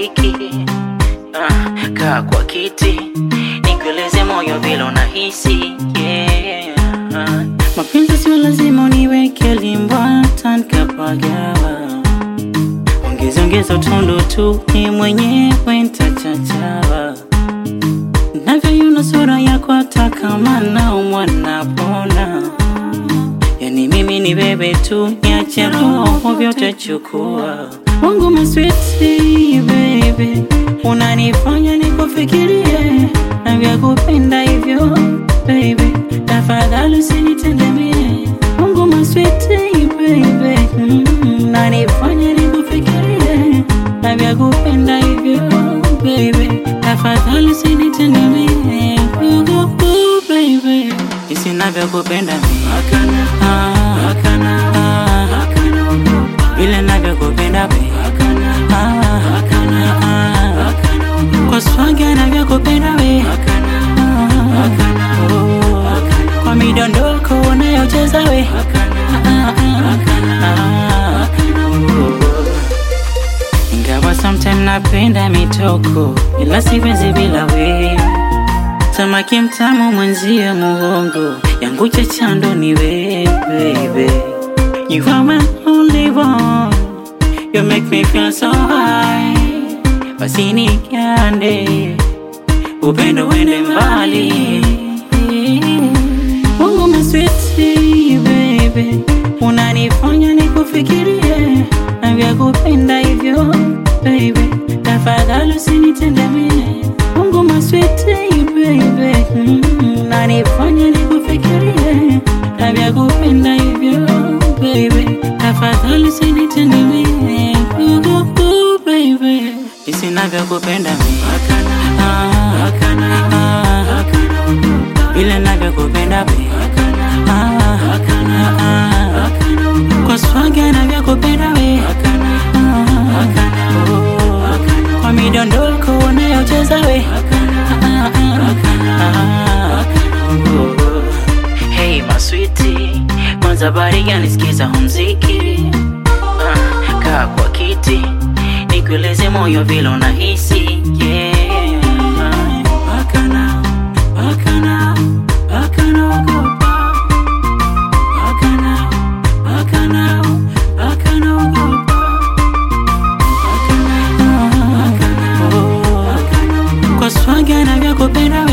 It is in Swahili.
mziki ah, kaa kwa kiti nikueleze moyo vile unahisi yeah. ah. Mapenzi sio lazima uniweke limbwata nikapagawa, ongeza ongeza utundu tu, ni mwenyewe ntachachawa navyoyuna sura yako hata kama naumwa napona, yani mimi ni bebe tu, niache roho vyote chukua wangu maswiti baby, unanifanya nikufikirie na vya kupenda hivyo baby, tafadhali usinitendemie wangu maswiti baby, mm, unanifanya nikufikirie na vya kupenda hivyo baby, tafadhali usinitendemie oh, oh, baby, isinavyokupenda mimi ah, ah, vile navyokupenda baby Ah, ah, kwa swaga navyokupenda we Ah, oh, kwa midondoko unayocheza we Ah, ah, ah, oh. ingawa sometime napenda mitoko ila siwezi bila we samaki mtamu mwenzie muhongo yangu chachando ni we baby you are my only one You make me feel so high Basi nikande Upendo wende mbali Mungu maswiti baby Unanifanya nikufikirie Na vya kupenda hivyo baby Tafadhali usinitendemie Mungu maswiti baby mm, Unanifanya nikufikirie Na vya kupenda hivyo baby Tafadhali usinitendemie oh, oh, oh, baby Isinavyokupenda mimi ah, ah, vile navyokupenda baby ah, ah, kwa swaga navyokupenda we ah, oh, kwa midondoko unayocheza we ah, ah, oh. Hey maswiti, kwanza bari gani sikiza mziki ah, kaa kwa kiti nikueleze moyo vile unahisi yeah. Bakana, bakana, bakana, ogopa. Bakana, bakana, bakana, ogopa. Bakana, bakana, oh, kwa swaga navyokupenda we